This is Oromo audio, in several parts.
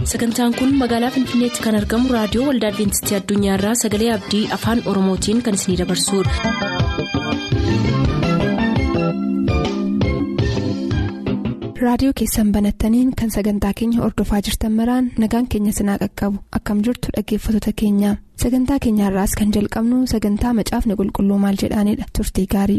sagantaan kun magaalaa finfinneetti kan argamu raadiyoo waldaa adventistii addunyaarraa sagalee abdii afaan oromootiin kan isinidabarsudha. raadiyoo keessan banattaniin kan sagantaa keenya ordofaa jirtan maraan nagaan keenya sinaa qaqqabu akkam jirtu dhaggeeffattoota keenya sagantaa keenyaarraas kan jalqabnu sagantaa macaafni qulqulluu maal jedhaanidha turtii gaarii.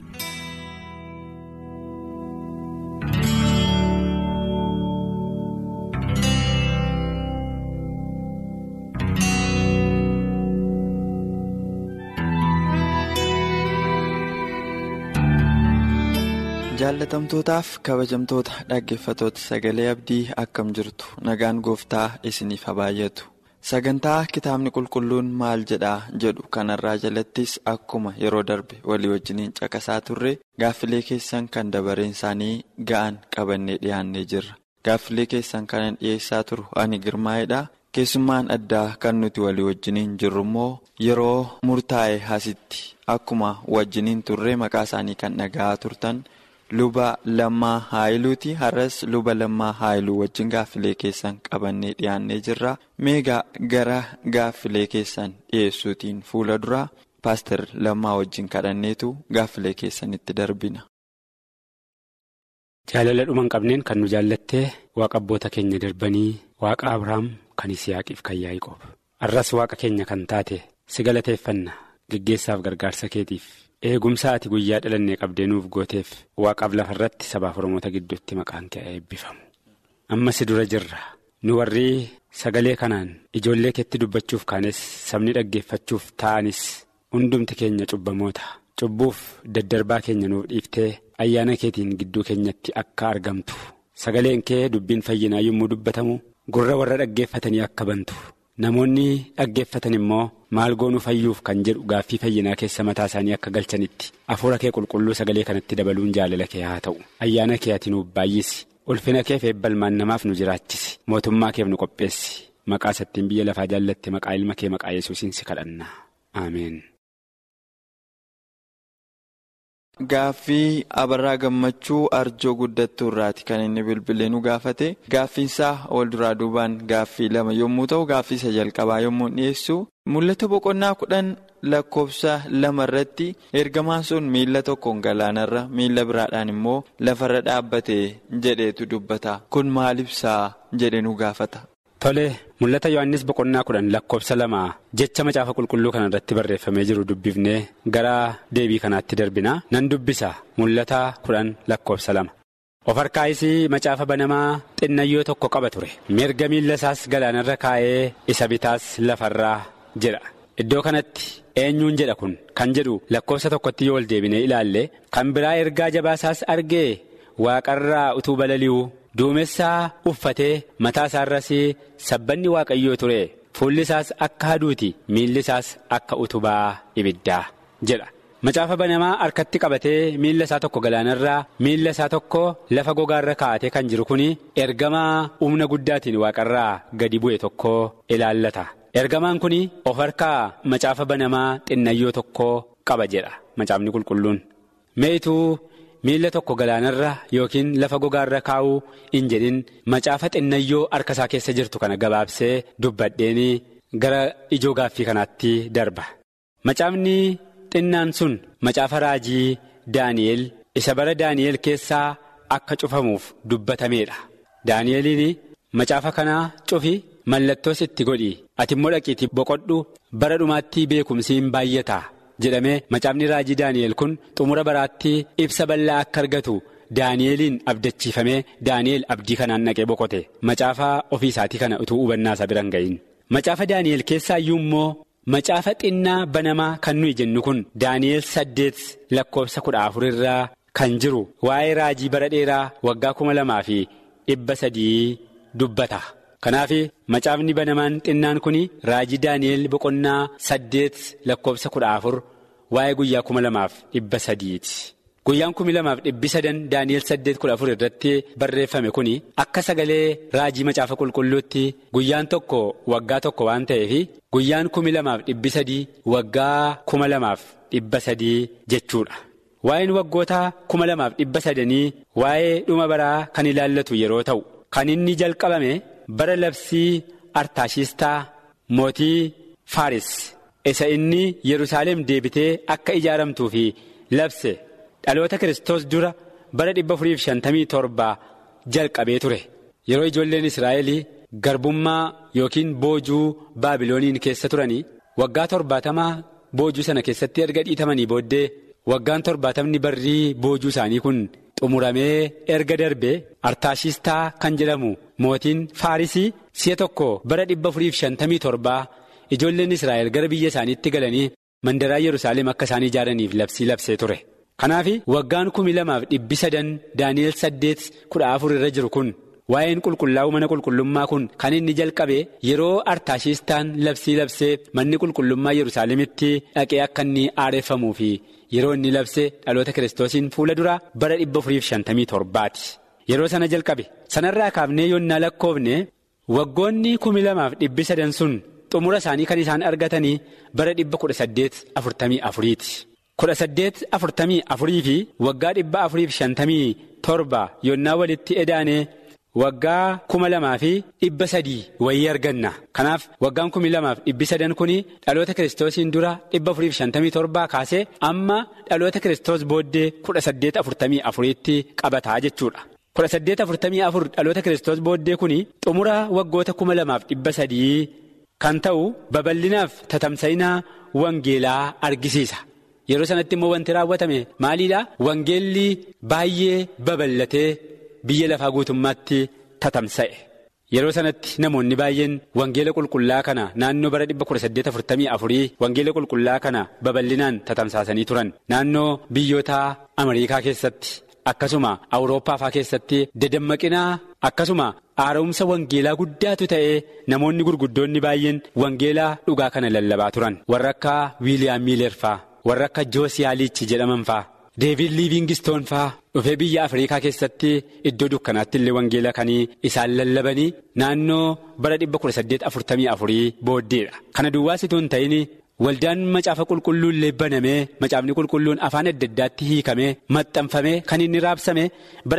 jaallatamtootaaf kabajamtoota dhaggeeffatoota sagalee abdii akkam jirtu nagaan gooftaa isiniif haa baay'atu sagantaa kitaabni qulqulluun maal jedhaa jedhu kanarraa jalattis akkuma yeroo darbe walii wajjiniin caqasaa turre gaaffilee keessan kan dabareen isaanii ga'an qabannee dhiyaannee jirra gaaffilee keessan kanan dhiyeessaa turu ani girmaa'edha keessummaan addaa kan nuti walii wajjiniin jirru immoo yeroo murtaa'e asitti akkuma wajjiniin turre maqaa isaanii kan dhaga'aa turtan. luba lammaa haayiluuti har'as luba lammaa haayiluu wajjin gaaffilee keessan qabannee dhiyaannee jirra meegaa gara gaaffilee keessan dhiyeessuutiin fuula dura paaster lammaa wajjin kadhanneetu gaaffilee keessanitti darbina. jaalala dhuma hin qabneen kan nu jaallattee waaqa abboota keenya darbanii waaqa abrahaam kan yisihaaqiif kan yaaqoob har'as waaqa keenya kan taate si galateeffanna geggeessaaf gargaarsa keetiif. eegumsa ati guyyaa dhalannee qabdee nuuf gooteef waaqaaf lafa irratti sabaaf oromoota gidduutti maqaan kee eebbifamu amma si dura jirra nu warri sagalee kanaan ijoollee keetti dubbachuuf kaanes sabni dhaggeeffachuuf ta'anis hundumti keenya cubbamoota cubbuuf daddarbaa keenya nuuf dhiiftee ayyaana keetiin gidduu keenyatti akka argamtu sagaleen kee dubbiin fayyinaa yommuu dubbatamu gurra warra dhaggeeffatanii akka bantu. namoonni dhaggeeffatan immoo maal goonuu fayyuuf kan jedhu gaaffii fayyinaa keessa mataa isaanii akka galchanitti hafuura kee qulqulluu sagalee kanatti dabaluun jaalala kee haa ta'u ayyaana kee ati nuuf baay'isi ulfina keef eebbalmaan namaaf nu jiraachisi mootummaa keef nu qopheessi maqaa sattiin biyya lafaa jaallatte maqaa ilma kee maqaa yesuusiin si kadhanna ameen. Gaaffii abarraa gammachuu arjoo guddattuu irraati kan inni bilbilee nu gaafate gaaffiinsaa wal duraa duubaan gaaffii lama yommuu ta'u gaaffii isa jalqabaa yommuu dhiyeessu mul'ata boqonnaa kudhan lakkoofsa lama irratti ergamaan sun miila tokkoon galaanarra miila biraadhaan immoo lafarra dhaabbate jedheetu dubbata kun maal ibsaa jedhe nu gaafata. Tole mul'ata Yohaannis boqonnaa kudhan lakkoofsa lama jecha macaafa qulqulluu kana irratti barreeffamee jiru dubbifnee gara deebii kanaatti darbina nan dubbisa mul'ata kudhan lakkoofsa lama. Of harkaayis macaafa banamaa xinnayyoo tokko qaba ture mirga miilla isaas galaanarra kaa'ee isa bitaas lafarraa jedha iddoo kanatti eenyuun jedha kun kan jedhu lakkoofsa tokkotti yoo ol deebinee ilaalle kan biraa ergaa jabaasaas argee waaqarraa utuu balali'u. duumessaa uffatee mataa isaarras sabbanni waaqayyoo ture fuulli isaas akka haduuti miilli isaas akka utubaa ibiddaa jedha macaafa banamaa harkatti qabatee miilla isaa tokko galaanarraa miilla isaa tokko lafa gogaarra kaa'atee kan jiru kun ergamaa humna guddaatiin waaqarraa gadi bu'e tokko ilaallata ergamaan kun of harkaa macaafa banamaa xinnayyoo tokko qaba jedha macaafni qulqulluun meetuu. miilla tokko galaanarra yookiin lafa gogaarra kaa'uu hin jedhin macaafa xinnayyoo harka isaa keessa jirtu kana gabaabsee dubbadheen gara ijoo gaaffii kanaatti darba. Macaafni xinnaan sun macaafa raajii Daani'el isa bara Daani'el keessaa akka cufamuuf dubbatameedha. Daani'eliin macaafa kanaa cufi mallattoos itti godhi ati immoo dhaqiitii boqodhu bara dhumaatti beekumsi hin baay'ata. jedhamee macaafni raajii daani'el kun xumura baraatti ibsa bal'aa akka argatu daani'eliin abdachiifamee daani'el abdii kanaan naqee boqote macaafa ofii isaatii kana utuu hubannaa isaa biraan ga'iin macaafa daani'el keessaa iyyuu immoo macaafa xinnaa banamaa kan nuyi jennu kun daani'el saddeet lakkoofsa kudha afur irraa kan jiru waa'ee raajii bara dheeraa waggaa kuma lamaa fi dhibba sadii dubbata. kanaaf macaafni banamaan xinnaan kun raajii daani'el boqonnaa saddeet lakkoofsa kudha afur waa'ee guyyaa kuma lamaaf dhibba sadiiti guyyaan kumi lamaaf dhibbi sadan daani'el saddeet kudha afur irratti barreeffame kun akka sagalee raajii macaafa qulqulluutti guyyaan tokko waggaa tokko waan ta'eef guyyaan kumi lamaaf dhibbi sadii waggaa kuma lamaaf dhibba sadii jechuudha. Waa'een waggoota kuma lamaaf dhibba sadanii waa'ee dhuma baraa kan ilaallatu yeroo ta'u kan inni jalqabame bara labsii artaashistaa mootii faaris isa inni yerusaalem deebitee akka ijaaramtuu fi labse dhaloota kiristoos dura bara 457 jalqabee ture yeroo ijoolleen israa'el garbummaa yookiin boojuu baabilooniin keessa turanii waggaa torbaatamaa boojuu sana keessatti erga dhiitamanii booddee waggaan torbaatamni barrii boojuu isaanii kun xumuramee erga darbe artaashistaa kan jedhamu mootiin faarisii si'a tokko bara 457 ijoolleen israa'el gara biyya isaaniitti galanii mandaraa yerusaalem akka isaan ijaaraniif labsii labsee ture. kanaaf waggaan kumi lamaaf dhibbi sadan daani'el saddeet kudha afur irra jiru kun waa'een qulqullaa'uu mana qulqullummaa kun kan inni jalqabe yeroo artaashistaan labsii labsee manni qulqullummaa yerusaalemitti dhaqee akka inni aareeffamuu fi yeroo inni labsee dhaloota kiristoosiin fuula duraa bara 457ti yeroo sana jalqabe sanarraa kaafnee yoonnaa lakkoofne waggoonni kumi lamaaf dhibbi sadan sun xumura isaanii kan isaan argatanii bara 1844ti. kudha saddeet afurtamii afurii fi waggaa dhibba afuriif shantamii torba yoonnaa walitti edaanee waggaa kuma lamaa fi dhibba sadii wayii arganna kanaaf waggaan kumi lamaaf dhibbi sadan kun dhaloota kiristoosiin dura dhibba afuriif shantamii torbaa kaasee amma dhaloota kiristoos booddee kudha saddeet afurtamii afuriitti qabataa jechuudha. kudha saddeet afurtamii afur dhaloota kiristoos booddee kun xumura waggoota kuma lamaaf dhibba sadii kan ta'u babal'inaaf tatamsa'inaa wangeelaa argisiisa. yeroo sanatti immoo wanti raawwatame maaliidha wangeelli baay'ee babal'atee biyya lafaa guutummaatti tatamsa'e yeroo sanatti namoonni baay'een wangeela qulqullaa kana naannoo bara 1844 wangeela qulqullaa kana babal'inaan tatamsaasanii turan naannoo biyyoota amariikaa keessatti akkasuma awurooppaa keessatti dadammaqinaa akkasuma haara'umsa wangeelaa guddaatu ta'ee namoonni gurguddoonni baay'een wangeelaa dhugaa kana lallabaa turan warra akka wiiliyaam miileer faa. warra akka joosiyaaliichi jedhaman faa deevid liivingistoon faa dhufee biyya afriikaa keessatti iddoo dukkanaatti illee wangeela kanii isaan lallabanii naannoo bara 1844 booddeedha kana duwwaasituu hin ta'in waldaan macaafa qulqulluu illee banamee macaafni qulqulluun afaan adda addaatti hiikamee maxxanfamee kan inni raabsame bara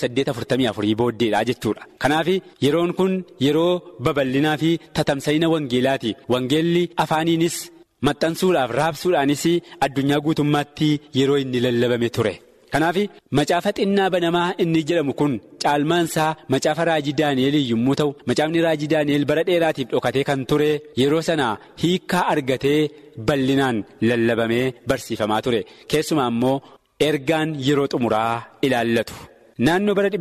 1844 booddeedha jechuudha kanaaf yeroon kun yeroo babal'inaa fi tatamsa'ina wangeelaati wangeelli afaaniinis. maxxansuudhaaf raabsuudhaanis addunyaa guutummaatti yeroo inni lallabame ture kanaaf macaafa xinnaa banamaa inni jedhamu kun caalmaansaa macaafa raajii daani'eel yommuu ta'u macaafni raajii daani'eel bara dheeraatiif dhokatee kan ture yeroo sana hiikaa argatee bal'inaan lallabamee barsiifamaa ture keessumaa immoo ergaan yeroo xumuraa ilaallatu. naannoo bara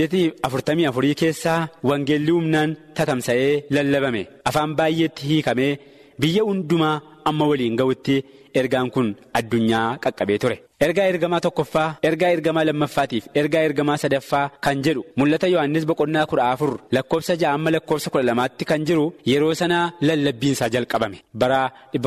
1844 keessaa wangeelli humnaan tatamsa'ee lallabame afaan baay'eetti hiikamee biyya hundumaa. amma waliin ga'utti ergaan kun addunyaa qaqqabee ture ergaa ergamaa tokkoffaa ergaa ergamaa lammaffaatiif ergaa ergamaa sadaffaa kan jedhu mul'ata yohannis boqonnaa kudha afur lakkoofsa ja'a amma lakkoofsa kudha lamaatti kan jiru yeroo sanaa lallabbiinsaa jalqabame bara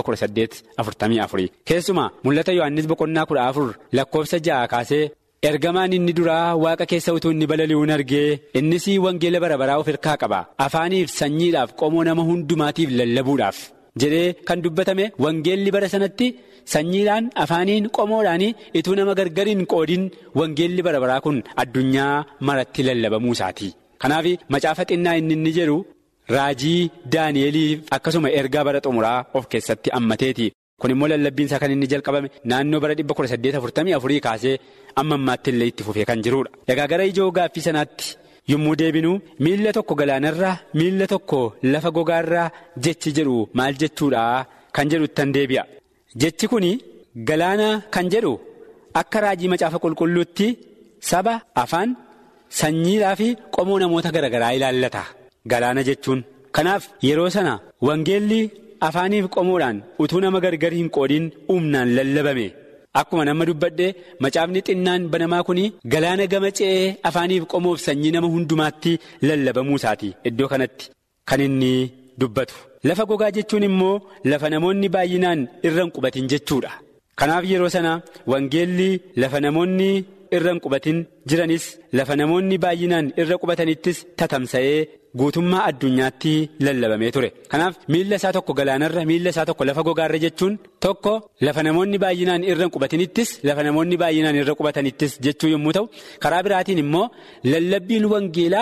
1844 keessumaa mul'ata yohannis boqonnaa kudha afur lakkoofsa ja'a kaasee. ergamaan inni duraa waaqa keessa utuu inni balali'uun argee innis wangeela bara baraa of hirkaa qaba afaaniif sanyiidhaaf qomoo nama hundumaatiif lallabuudhaaf. jedhee kan dubbatame wangeelli bara sanatti sanyiidhaan afaaniin qomoodhaan ituu nama gargariin qoodin wangeelli bara baraa kun addunyaa maratti lallabamuu isaati kanaaf macaafa xinnaa inni inni jedhu raajii daani'eliif akkasuma ergaa bara xumuraa of keessatti hammateeti kun immoo lallabbiinsaa kan inni jalqabame naannoo bara 1844 kaasee amma ammaatti illee itti fufee kan jirudha egaa gara ijoo gaaffii sanaatti. yommuu deebinu miilla tokko galaanarraa miilla tokko lafa gogaarraa jechi jedhu maal jechuudha kan jedhu ittan deebi'a jechi kun galaana kan jedhu akka raajii macaafa qulqulluutti saba afaan sanyiidhaa fi qomoo namoota garaagaraa ilaallata galaana jechuun kanaaf yeroo sana wangeelli afaaniif qomoodhaan utuu nama gargar hin qoodiin humnaan lallabame. Akkuma nama dubbadhee macaafni xinnaan banamaa kun galaana gama ce'ee afaaniif qomoof sanyii nama hundumaatti lallabamuu isaati iddoo kanatti kan inni dubbatu. Lafa gogaa jechuun immoo lafa namoonni baay'inaan irra hin qubatin jechuudha. Kanaaf yeroo sana wangeelli lafa namoonni irra hin qubatin jiranis lafa namoonni baay'inaan irra qubatanittis tatamsa'ee guutummaa addunyaatti lallabamee ture. Kanaaf miilla isaa tokko galaanarra miilla isaa tokko lafa gogaarra jechuun tokko lafa namoonni baay'inaan irra hin qubatinittis lafa namoonni baay'inaan irra qubatanittis jechuu yommuu ta'u karaa biraatiin immoo lallabbiin wangeelaa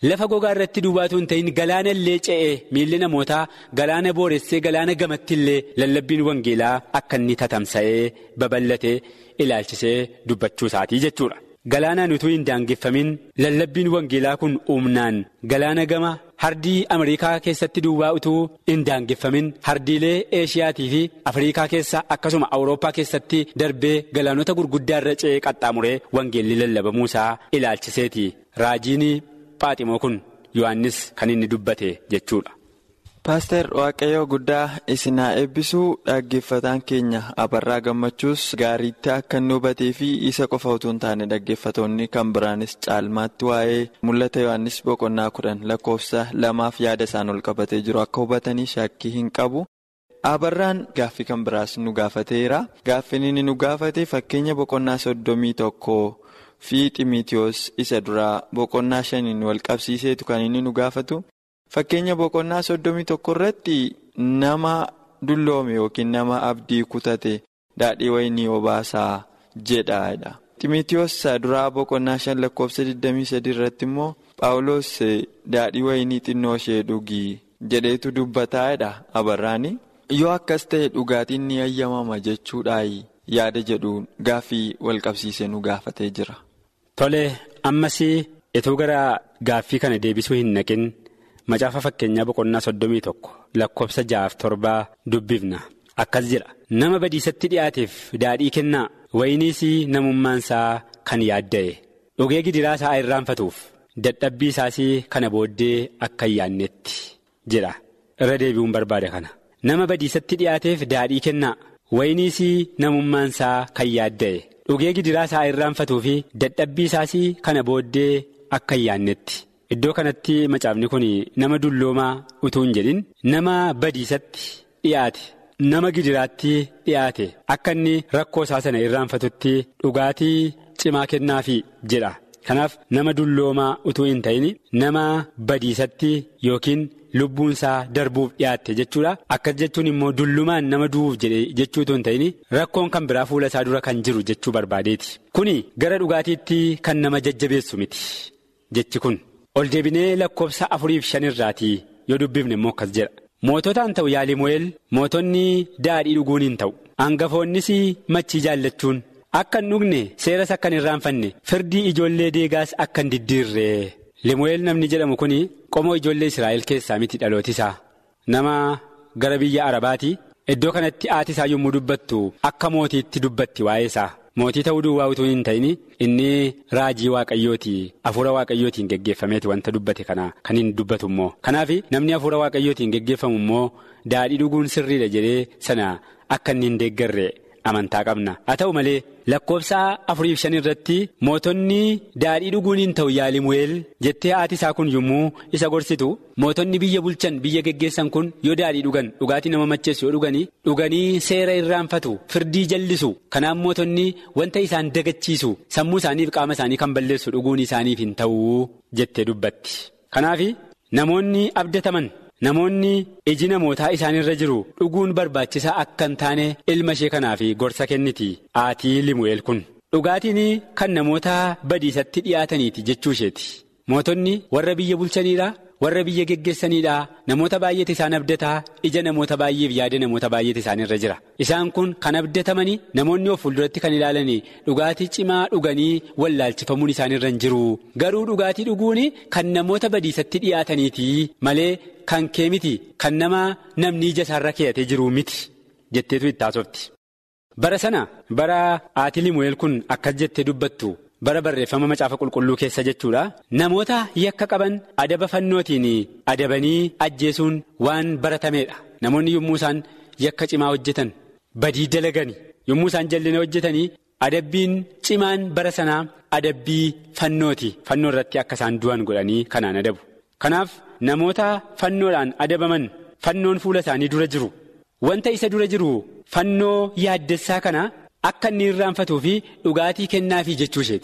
lafa gogaa irratti duwwaatu hin ta'in galaana illee ce'ee miilli namootaa galaana booressee galaana gamatti illee lallabbiin wangeelaa akka inni tatamsa'ee babal'atee ilaalchisee dubbachuu isaatii jechuudha. Galaanaan utuu hin daangeffamin lallabbiin wangeelaa kun humnaan galaana gama hardii Ameerikaa keessatti duwwaa utuu hin daangeffamin hardiilee Eeshiyaatii fi Afriikaa keessa akkasuma Awurooppaa keessatti darbee galaanota gurguddaa irra ce'ee qaxxaamuree wangeelli lallabamuu isaa ilaalchiseeti. Raajiin Phaaximoo kun Yohaannis kan inni dubbate jechuudha. Paaster Waaqayyoo guddaa isin haa eebbisuu dhaggeeffataan keenya abarraa gammachuus gaariitti akka inni hubatee fi isa qofa utuu hin taane dhaggeeffatoonni kan biraanis caalmaatti waa'ee mul'ata Yohaannis boqonnaa kudhan lakkoofsa lamaaf yaada isaan ol qabatee jiru akka hubatanii shakkii hin qabu. Abarraan gaaffii kan biraas nu gaafateera. Gaaffiin inni nu gaafate fakkeenya boqonnaa soddomii tokko fi Ximitiyoos isa duraa boqonnaa shaniin wal qabsiiseetu kan inni nu gaafatu. Fakkeenya boqonnaa soddomii tokko irratti nama dulloome yookiin nama abdii kutate daadhii wayinii obaasaa jedhaadha. Ximitiyoos duraa boqonnaa shan lakkoofsa 23 irratti immoo Paawuloos daadhii wayinii xinnoo ishee dhugii jedheetu dubbataadha abarraani. Yoo akkas ta'e dhugaatiin ni ayyamama jechuudhaan yaada jedhuun gaaffii wal qabsiisee nu gaafatee jira. Tole ammas itoo gara gaaffii kana deebisuu hin naqin. Macaafa fakkeenyaa boqonnaa soddomii tokko lakkoofsa ja'aaf torbaa dubbifna akkas jedha nama badiisatti dhiyaateef daadhii kennaa wayiniis namummaan isaa kan yaadda'e dhugee gidiraa isaa irraanfatuuf dadhabbii isaas kana booddee akka hin yaannetti jedha irra deebi'uun barbaada kana nama badiisatti dhiyaateef daadhii kennaa wayiniis namummaan isaa kan yaadda'e dhugee gidiraa isaa irraanfatuuf dadhabbii isaas kana booddee akka hin yaannetti. Iddoo kanatti macaafni kun nama dulloomaa utuu hin jedhin nama badiisatti dhiyaate nama gidiraatti dhiyaate akka inni rakkoo isaa sana irraanfatutti dhugaatii cimaa kennaafi jedha. Kanaaf nama dulloomaa utuu hin ta'in nama badiisatti yookiin lubbuun isaa darbuuf dhiyaatte jechuudha. Akkas jechuun immoo dullumaan nama du'uuf jedhe jechuu utuu hin ta'in rakkoon kan biraa fuula isaa dura kan jiru jechuu barbaadeeti. Kuni gara dhugaatiitti kan nama jajjabeessu miti jechi kun. ol deebinee lakkoofsa afuriif shanirraatii yoo dubbifne immoo akkas jedha moototaan ta'u yaalimu'eel mootonni daadhii dhuguun hin ta'u hangafoonnis machii jaallachuun akka hin dhugne seeras akka hin irraanfanne firdii ijoollee deegaas akka hin diddiirre limu'eel namni jedhamu kun qomoo ijoollee israa'el keessaa miti dhalootisaa nama gara biyya arabaati iddoo kanatti haati isaa yommuu dubbattu akka mootiitti dubbatti waa'ee isaa. Mootii ta'uu duwwaa utuu hin ta'in inni raajii waaqayyooti hafuura waaqayyootiin geggeeffameeti wanta dubbate kana kan hin dubbatu immoo kanaaf namni hafuura waaqayyootiin geggeeffamu immoo daadhii dhuguun sirriidha jedhee sana akka inni hin deeggarre amantaa qabna haa ta'u malee lakkoofsa afuriif shan irratti mootonni daadhii dhuguun hin ta'u yaalimu'eel jettee haati isaa kun yommuu isa gorsitu mootonni biyya bulchan biyya geggeessan kun yoo daadhii dhugan dhugaatii nama macheessu yoo dhuganii dhuganii seera irraanfatu firdii jallisu kanaan mootonni wanta isaan dagachiisu sammuu isaaniif qaama isaanii kan balleessu dhuguun isaaniif hin ta'u jettee dubbatti kanaaf namoonni abdataman. Namoonni iji namootaa isaanirra jiru dhuguun barbaachisaa akka hin taane ilma ishee kanaaf gorsa kenniti aatii limu'eel kun dhugaatiin kan namoota badiisatti dhiyaataniiti jechuu isheeti mootonni warra biyya bulchaniidha warra biyya geggeessaniidha namoota baay'eetu isaan abdataa ija namoota baay'eef yaada namoota baay'eetu isaanirra jira isaan kun kan abdatamanii namoonni of fuulduratti kan ilaalanii dhugaatii cimaa dhuganii wallaalchifamuun isaanirra hin jiru garuu dhugaatii dhuguun kan namoota badiisatti dhiyaataniiti malee. Kan kee miti kan nama namni ija isaarra keeyatee jiru miti jetteetu itti haasofti. Bara sana bara haati limu'eel kun akkas jettee dubbattu bara barreeffama macaafa qulqulluu keessa jechuudha. Namoota yakka qaban adaba fannootiin adabanii ajjeesuun waan baratameedha. Namoonni yommuu isaan yakka cimaa hojjetan badii dalagani yommuu isaan jallina hojjetanii adabbiin cimaan bara sanaa adabbii fannooti. Fannoo irratti akka isaan du'an godhanii kanaan adabu. Kanaaf namoota fannoodhaan adabaman fannoon fuula isaanii dura jiru wanta isa dura jiru fannoo yaaddessaa kana akka inni irraanfatuu fi dhugaatii kennaafii jechuu isheeti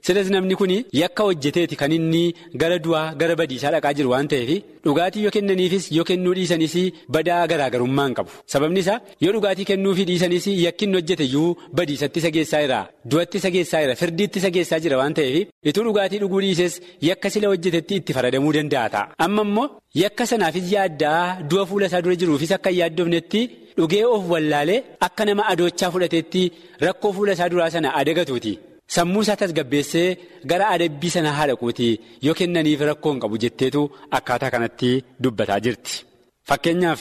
silas namni kun yakka hojjeteeti kan inni gara du'aa gara badiisaa dhaqaa jiru waan ta'eef dhugaatii yoo kennaniifis yoo kennuu dhiisanis badaa garaagarummaa hin qabu sababni isaa yoo dhugaatii kennuufii dhiisanis yakki inni hojjete iyyuu badiisatti isa geessaa jira du'atti isa geessaa jira firdiitti isa geessaa jira waan ta'eef ituu dhugaatii dhuguu dhiises yakka sila hojjetetti itti faradamuu danda'a ta'a amma immoo yakka sanaafis yaaddaa du'a fuula isaa dura jiruufis akka hin yaaddofnetti dhugee of wallaalee akka nama adoochaa fudhateetti rakkoo fuula isaa duraa sana adagatuuti. Sammuu isaa tasgabbeessee gara adabbii sanaa haadhaquuti yoo kennaniif rakkoo hin qabu jetteetu akkaataa kanatti dubbataa jirti. Fakkeenyaaf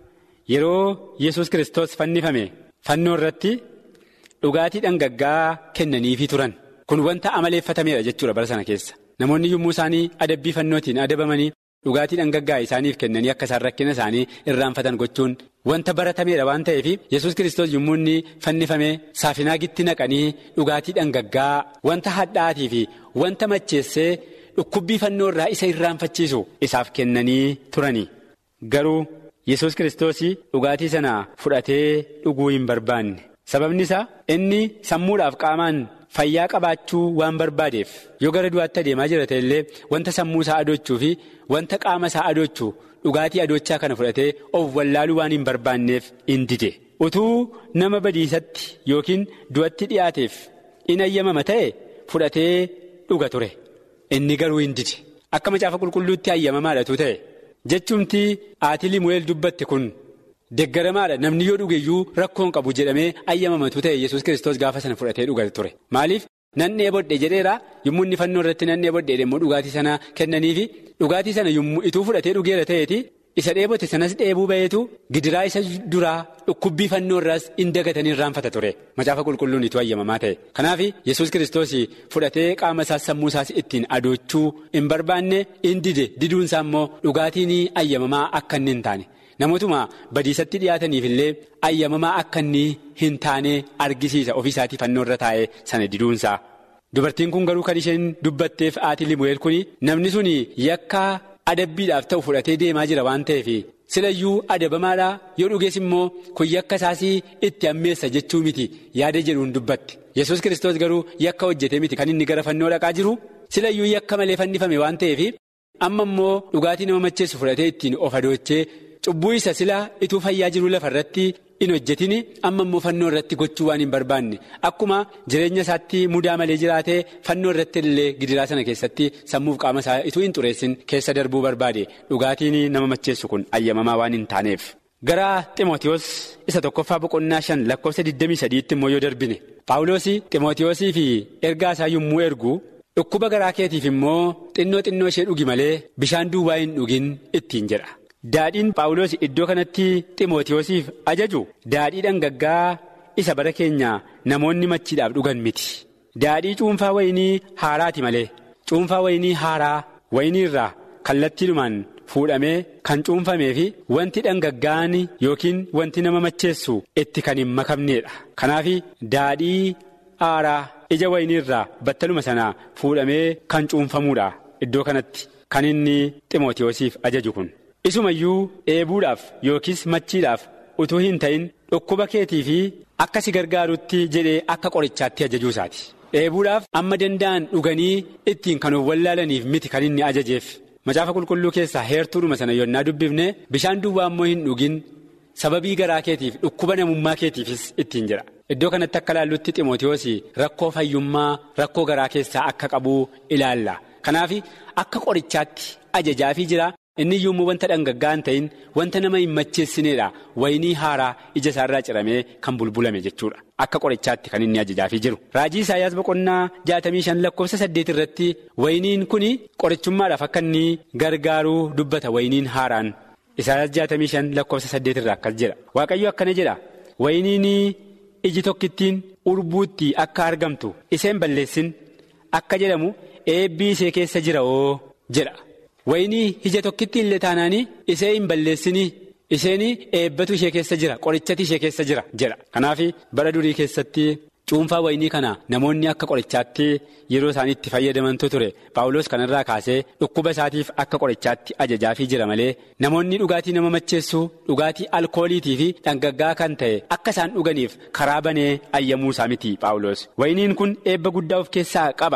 yeroo yesus kiristoos fannifame fannoo irratti dhugaatii dhangaggaa kennaniifii turan. Kun wanta amaleeffatameedha jechuudha bara sana keessa. Namoonni yommuu isaanii adabbii fannootiin adabamanii dhugaatii dhangaggaa isaaniif kennanii akka isaan rakkina isaanii irraanfatan gochuun wanta baratameedha waan ta'eef yesus kiristoos yommuu inni fannifame saafinaagitti naqanii dhugaatii dhangaggaa wanta hadhaa'aatii fi wanta macheessee dhukkubbii fannoo irraa isa irraanfachiisu isaaf kennanii turani. Garuu yesus kiristoos dhugaatii sana fudhatee dhuguu hin barbaanne sababni isaa inni sammuudhaaf qaamaan. Fayyaa qabaachuu waan barbaadeef yoo gara du'aatti adeemaa jira illee wanta sammuu isaa adoochuu fi wanta qaama isaa adoochuu dhugaatii adoochaa kana fudhatee of wallaaluu waan hin barbaanneef in dide. Utuu nama badiisatti yookiin du'atti dhiyaateef in ayyamama ta'e fudhatee dhuga ture. Inni garuu hin dide. Akka macaafa qulqulluutti ayyamamaadhatu ta'e. Jechumti aatii limu'eel dubbatte kun. Deggaramaadha namni yoo dhugeyyuu rakkoon qabu jedhamee ayyamamatu ta'e yesus kiristoos gaafa sana fudhatee dhugate ture maaliif nan dheebodhe jedheera yommuu inni fannoo irratti nan dheebodhe immoo dhugaatii sana kennaniifi dhugaatii sana yommuu ituu fudhatee dhugeera ta'eeti isa dheebote sanas dheebuu ba'eetu gidiraa isa duraa dhukkubbii fannoo irraas hin dagatanii irraanfata ture macaafa qulqulluun ituu ayyamamaa ta'e kanaaf yesus kiristoos fudhatee qaama isaas sammuu isaas ittiin adoochuu hin barbaanne hin dide diduunsaa immoo dhugaatiin ayyamamaa akka inni hin taane. Namootuma badiisatti dhiyaataniif illee ayyamamaa akka inni hin taane argisiisa ofiisaatii fannoo irra taa'ee sana diduunsaa. Dubartiin kun garuu kan isheen dubbatteef aatii limu'eel kun namni sun yakka adabbiidhaaf ta'u fudhatee deemaa jira waan ta'eef silayyuu adabamaadhaa yoo dhugees immoo kun yakka isaas itti ammeessa jechuu miti yaada jedhuun dubbatte. Yesus kiristoos garuu yakka hojjetee miti kan inni gara fannoo dhaqaa jiru silayyuu yakka malee fannifame waan ta'eef amma immoo dhugaatii nama macheessu fudhatee ittiin of adoochee. Cubbuu isa silaa ituu fayyaa jiru lafa irratti hin hojjetin amma immoo fannoo irratti gochuu waan hin barbaanne akkuma jireenya isaatti mudaa malee jiraatee fannoo irratti illee gidiraa sana keessatti sammuuf qaama isaa ituu hin xureessin keessa darbuu barbaade dhugaatiin nama macheessu kun ayyamamaa waan hin taaneef. Gara Ximootiyoos isa tokkoffaa boqonnaa shan lakkoofsa 23tti immoo yoo darbine Paawuloos Ximootiyoosii fi ergaa isaa yommuu ergu dhukkuba garaa keetiif immoo xinnoo xinnoo ishee dhugi malee bishaan duwwaa hin dhugin ittiin jedha. Daadhiin Paawuloos iddoo kanatti Ximootiyoosiif ajaju daadhii dhangaggaa isa bara keenya namoonni machiidhaaf dhugan miti. Daadhii cuunfaa wayinii haaraati malee cuunfaa wayinii haaraa wayinii irraa kallattiidhumaan fuudhamee kan cuunfamee fi wanti dhangaggaan yookiin wanti nama macheessu itti kan hin makamneedha. Kanaaf daadhii haaraa ija wayinii irraa battaluma sanaa fuudhamee kan cuunfamuudha iddoo kanatti kan inni Ximootiyoosiif ajaju kun. Isumayyuu dheebuudhaaf yookiis machiidhaaf utuu hin ta'in dhukkuba keetii fi akka si gargaarutti jedhee akka qorichaatti ajajuu isaati. Dheebuudhaaf amma danda'an dhuganii ittiin kan of wallaalaniif miti kan inni ajajeef. Macaafa qulqulluu keessaa heertuudhuma sana yonnaa dubbifne bishaan duwwaa immoo hin dhugin sababii garaa keetiif dhukkuba namummaa keetiifis ittiin jira. Iddoo kanatti akka ilaallutti Ximootiyoos rakkoo fayyummaa rakkoo garaa keessaa akka qabu ilaalla. Kanaaf akka qorichaatti ajajaafii jira. Inni yommuu wanta dhangaggaa hin ta'in wanta nama hin macheessineedha wayinii haaraa ija isaarraa ciramee kan bulbulame jechuudha akka qorichaatti kan inni ajajaafii jiru. Raajii Isaayyaas boqonnaa jaatamii shan lakkoofsa saddeet irratti wayiniin kun qorichummaadhaaf akka inni gargaaruu dubbata wayiniin haaraan Isaayyaas jaatamii shan lakkoofsa saddeet irraa akkas jedha Waaqayyo akkana jedha wayiniin iji tokkittiin urbuutti akka argamtu isheen balleessin akka jedhamu eebbii ishee keessa jira oo jedha. Wayinii ija tokkitti illee taanaanii ishee hin balleessinii isheen eebbatu ishee keessa jira qorichati ishee keessa jira jedha. Kanaaf bara durii keessatti cuunfaa wayinii kana namoonni akka qorichaatti yeroo isaan itti fayyadamantu ture Paawulos kanarraa kaasee dhukkuba isaatiif akka qorichaatti ajajaafii jira malee namoonni dhugaatii nama macheessu dhugaatii alkooliitii fi dhangaggaa kan ta'e akka isaan dhuganiif karaa banee ayyamuu isaa miti Paawulos. Wayiniin kun eebba guddaa of keessaa qaba.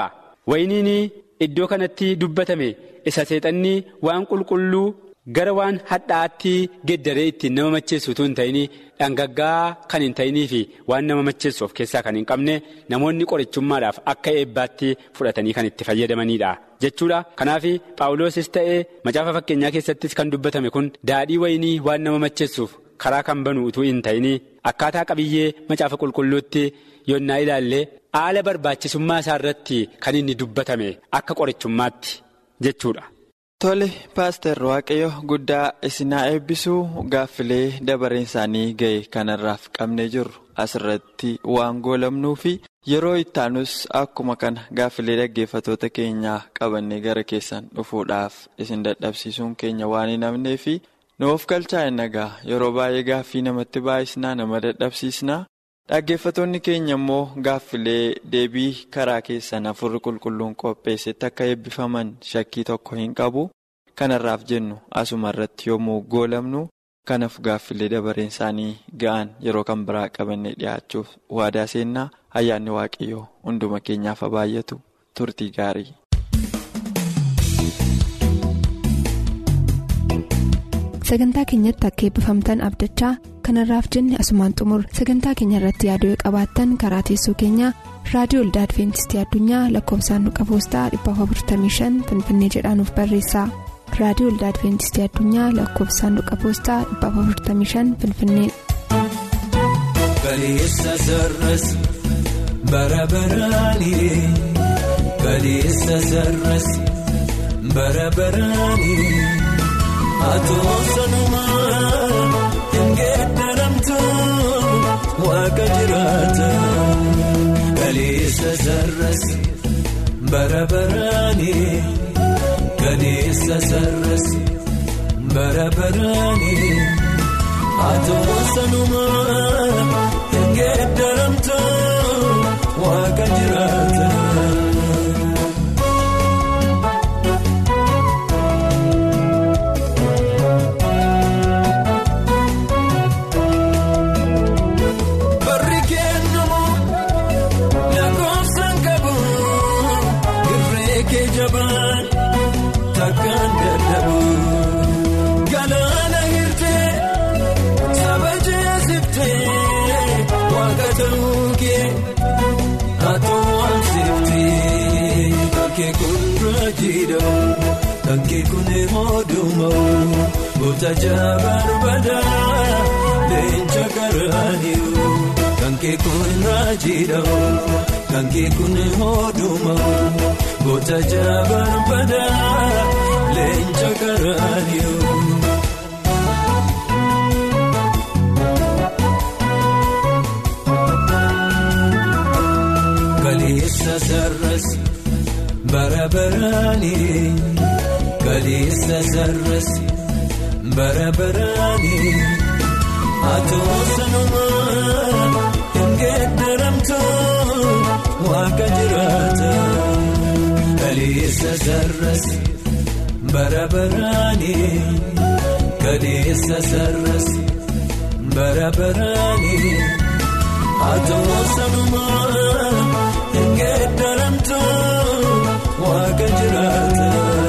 wayiniin iddoo kanatti dubbatame isa seexanni waan qulqulluu gara waan hadhaa'aatti geddaree ittiin nama macheessu utuu hin ta'in dhangaggaa kan hin ta'inii fi waan nama macheessu of keessaa kan hin qabne namoonni qorichummaadhaaf akka eebbaatti fudhatanii kan itti fayyadamanidha jechuudha kanaaf paawuloosis ta'ee macaafa fakkeenyaa keessattis kan dubbatame kun daadhii wayinii waan nama macheessuuf karaa kan banu utuu hin ta'in akkaataa qabiyyee macaafa qulqulluutti yonnaa ilaalle haala barbaachisummaa isaa irratti kan inni dubbatame akka qorichummaatti jechuudha. Tole paaster waaqayyo guddaa isinaa eebbisuu gaaffilee dabareen isaanii ga'e kanarraaf qabnee jirru asirratti waan goolamnuu fi yeroo ittaanus akkuma kana gaaffilee dhaggeeffatoota keenyaa qabannee gara keessan dhufuudhaaf isin dadhabsiisuun keenya waan hin hafnee fi nuuf galchaa hin nagaa yeroo baay'ee gaaffii namatti baay'isnaa nama dadhabsiisnaa dhaggeeffatoonni keenya immoo gaaffilee deebii karaa keessan afurri qulqulluun qopheessetti akka eebbifaman shakkii tokko hin qabu kanarraaf jennu asuma irratti yommuu goolamnu kanaaf gaaffilee dabareen isaanii ga'an yeroo kan biraa qabannee dhiyaachuuf waadaa seennaa ayyaanni waaqayyoo hunduma keenyaaf haa baay'atu turtii gaarii. sagantaa keenyatti akka eebbifamtan abdachaa kanarraaf jenne asumaan xumur sagantaa keenya irratti yaaduu qabaattan karaa teessoo keenyaa raadiyoo olda adventistii addunyaa lakkoofsaanduqa poostaa 455 finfinnee jedhaanuf barreessa raadiyoo olda adventistii addunyaa lakkoofsaanduqa poostaa 455 finfinnee. Kaleessa sarras bara baraanii kaleessa sarras bara baraanii. Atoo sanumaa hin geeddaramtu waaqa jiraata kaleessa sarras bara baraanii kaleessa sarras bara baraanii atoo sanumaa hin geeddaramtu waaqa jiraata. Galaana hirtee saba jeesiftee waaqa ta'uukee atoo waamsiftee kankee kun raajiidhamu kankee kun moodumamu goota jaabarbadaa leenca garaaniiru kankee kun raajiidhamu kankee kun moodumamu goota jaabarbadaa leenca garaaniiru. Kaleessa sarras bara baraanii kaleessa sarras bara baraanii atoo sanumaa hin geeddaramtu waaqa jiraata kaleessa sarras bara baraanii kaleessa sarras bara baraanii atoo sanumaa. Geeddaramtu waaqa jiraata.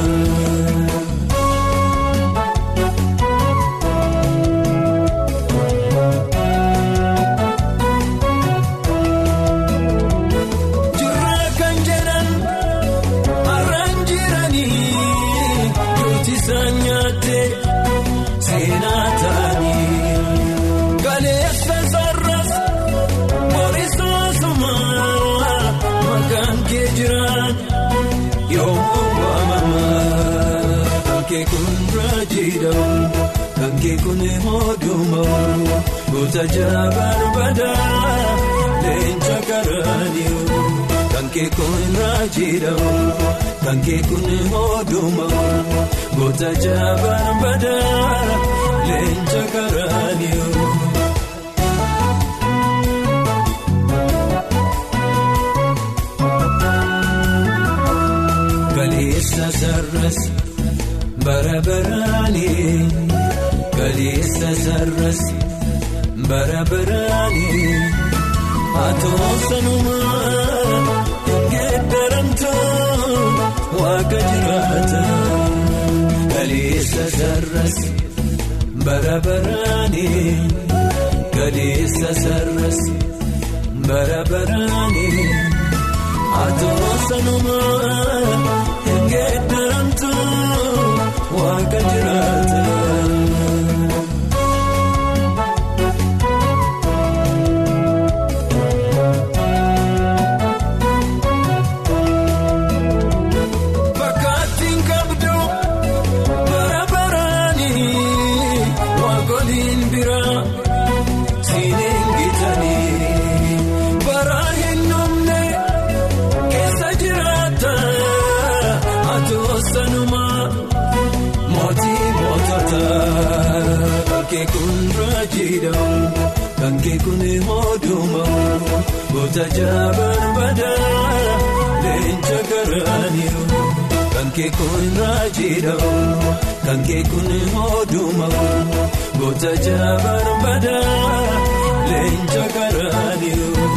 Jirra kan jedhan har'aan jiranii yooti isaan nyaatte seenaa ta'anii kaleessa sarras borisoosuma. Kan kee jiraan yommuu waamamaa kankee kun raajiidhamu kankee kun moodumamu goota jaabarbadaa leenca garaaniiru kankee kun raajiidhamu kankee kun moodumamu goota jaabarbadaa leenca garaaniiru. Kaleessa sarras bara baraanii kaleessa sarras bara baraanii atoo sanumaa hin geeddaramtu waaqa jiraata kaleessa sarras bara baraani kaleessa sarras bara baraani atoo sanumaa hin geeddaramtu waaqa jiraata. Fakkaattiin qabdu bara baraani waaqoliin biraa siiniin gitanii bara hin dhumne keessa jiraata atoo sanumaa mootii mootota kankee kun raajiidhamu kankee kun moodumamu goota jaabaan badaa leenca garaaniiru kankee kun raajiidhamu kankee kun moodumamu goota jaabaan badaa leenca garaaniiru.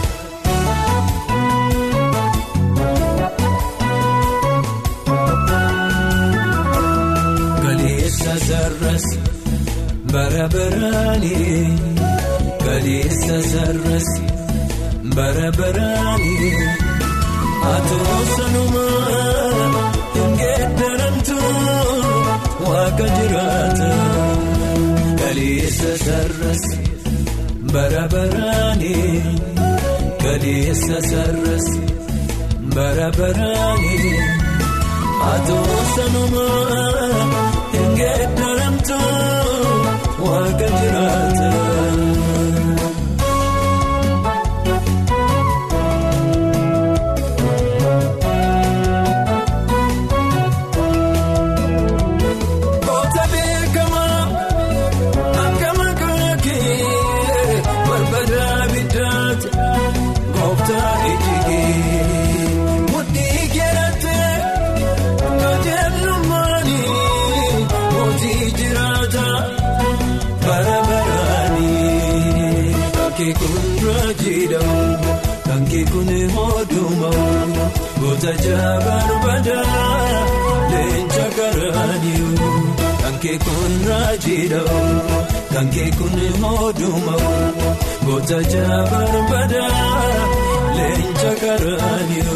Kaleessa sarras bara baraani kaleessa sarras bara baraani atoo sanumaa hin geeddaramtu waaqa jiraata kaleessa sarras bara baraani kaleessa sarras bara baraani. Atoo sanumaa hin geeddaramtu waaqa jiraata. Goota beekamaa akka maqaa kee barbaadaa biddaati gooftaa ijjigee mudhii keerattee. Kajeelummaani mootii jiraata bara baraani kankee kun raajiidhamu kankee kun moodumamu goota jaabaan badaa leenca garaaniyu kankee kun raajiidhamu kankee kun moodumamu goota jaabaan badaa leenca garaaniyu.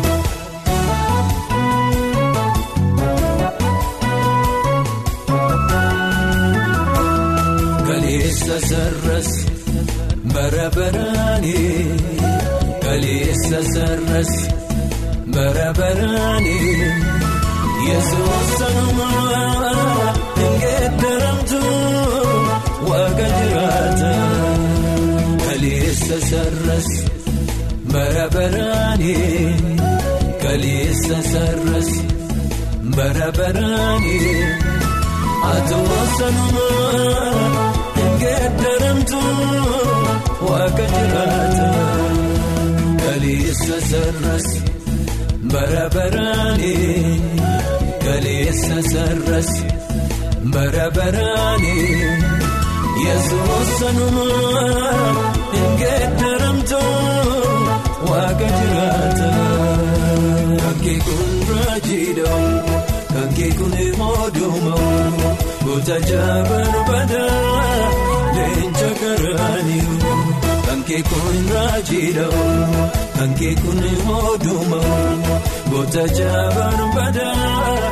Kaleessa sarras bara baraani kaleessa sarras bara baraani yesuus sanumaa hin geeddaramtu waaqa jiraata kaleessa sarras bara baraani kaleessa sarras bara baraani atoo sanumaa. Geeddaramtu waaqa jiraata kaleessa sarras bara baraani kaleessa sarras bara baraani yesuus sanumaa hin geeddaramtu waaqa jiraata kankee kun raajiidhamu kankee kun moodumamu goota jaabaan badaa leenca garaaniyu kankee kun raajiidhamu kankee kun moodumamu goota jaabaan badaa